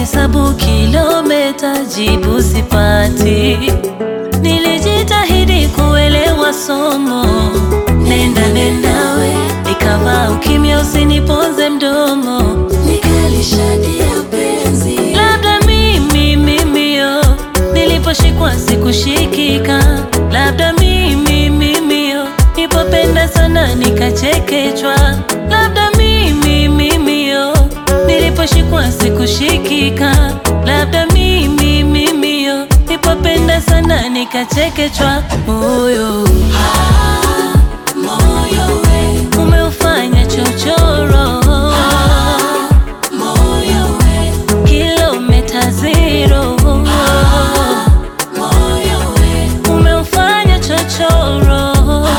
nikihesabu kilomita jibu sipati. Nilijitahidi kuelewa somo, nenda nendawe, nikavaa ukimya usiniponze mdomo, nikalishadia penzi. Labda mimi mimio, niliposhikwa sikushikika, labda mimi mimio, nipopenda sana nikachekechwa, labda mimi mimio, niliposhikwa sikushikika, labda mimi mimio, nipopenda sana nikachekechwa, moyo moyo we umeufanya chochoro moyo we kilomita zero moyo we umeufanya chochoro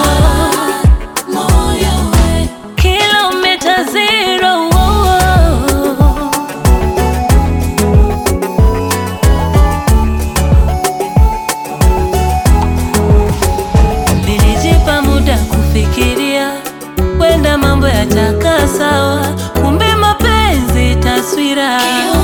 moyo we kilomita zero Nilijipa muda kufikiria, wenda mambo yatakaa sawa, kumbe mapenzi taswira.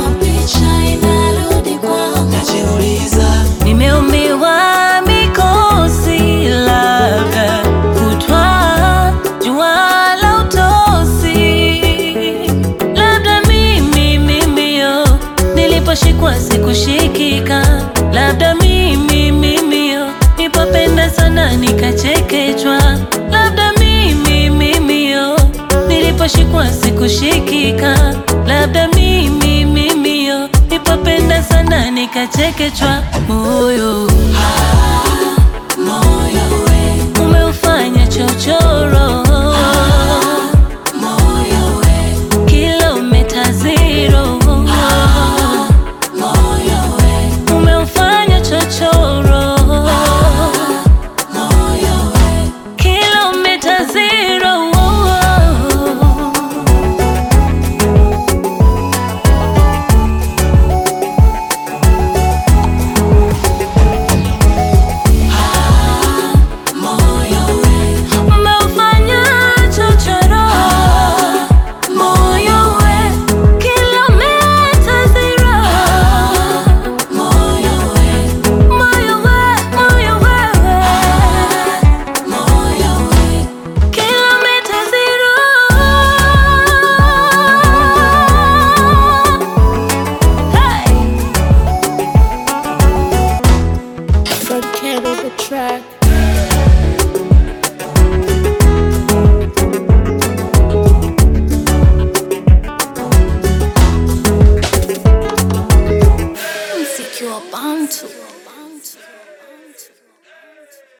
najiuliza Nimeumbiwa mikosi, labda kutwa jua la utosi, labda mimi mimio, niliposhikwa sikushikika, labda mimi mimio, nipopenda sana nikachekechwa, labda mimi mimio, niliposhikwa sikushikika, labda mimi mimio, nipopenda sana nikachekechwa, moyo moyo we umeufanya chochoro moyo we kilomita zero moyo we umeufanya chochoro moyo we kilomita zero moyo we umeufanya chochoro moyo we kilomita zero moyo we moyo we moyo we moyo we kilomita zero hey. Fred Cat on the track. Mziki wa Bantu.